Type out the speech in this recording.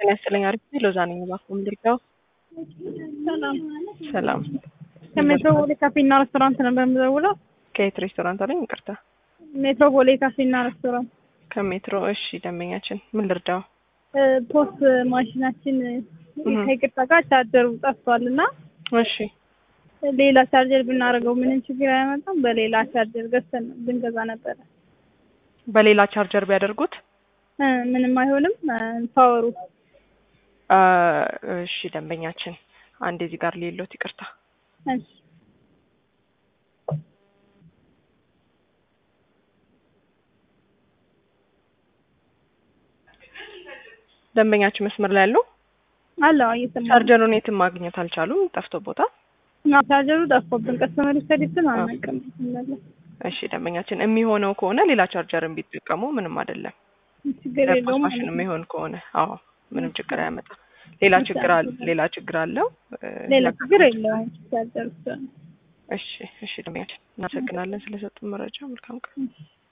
ጤና ይስጥልኝ። አሪፍ ነኝ። ሎዛ ነኝ። እባክዎ ምንድነው? ሰላም ሰላም። ከሜትሮፖሊ ካፌና ሬስቶራንት ነበር የምደውለው። ከየት ሬስቶራንት አለኝ? ይቅርታ። ሜትሮፖሊ ካፌና ሬስቶራንት ከሜትሮ። እሺ፣ ደንበኛችን ምን ልርዳው? ፖስት ማሽናችን ከይቅርታ ጋር ቻርጀሩ ጠፍቷል እና እሺ፣ ሌላ ቻርጀር ብናደርገው ምንም ችግር አያመጣም። በሌላ ቻርጀር ገዝተን ብንገዛ ነበረ። በሌላ ቻርጀር ቢያደርጉት እ ምንም አይሆንም። ፓወሩ አ፣ እሺ፣ ደንበኛችን አንድ እዚህ ጋር ሌሎት ይቅርታ። እሺ ደንበኛችን መስመር ላይ ያሉ አለው እየሰማ ቻርጀሩን የትም ማግኘት አልቻሉም። ጠፍቶ ቦታ ነው። ቻርጀሩ ጠፍቶብን ከስተመር ሰርቪስን አናውቅም። እሺ ደንበኛችን የሚሆነው ከሆነ ሌላ ቻርጀርን ቢጠቀሙ ምንም አይደለም። ችግር የለውም ለፖስት ማሽን የሚሆን ከሆነ አዎ ምንም ችግር አያመጣም። ሌላ ችግር አለ ሌላ ችግር አለው እ፣ ሌላ ችግር የለውም። ቻርጀር ብቻ ነው። እሺ እሺ ደንበኛችን እናመሰግናለን ስለሰጡን መረጃ። መልካም ቀን።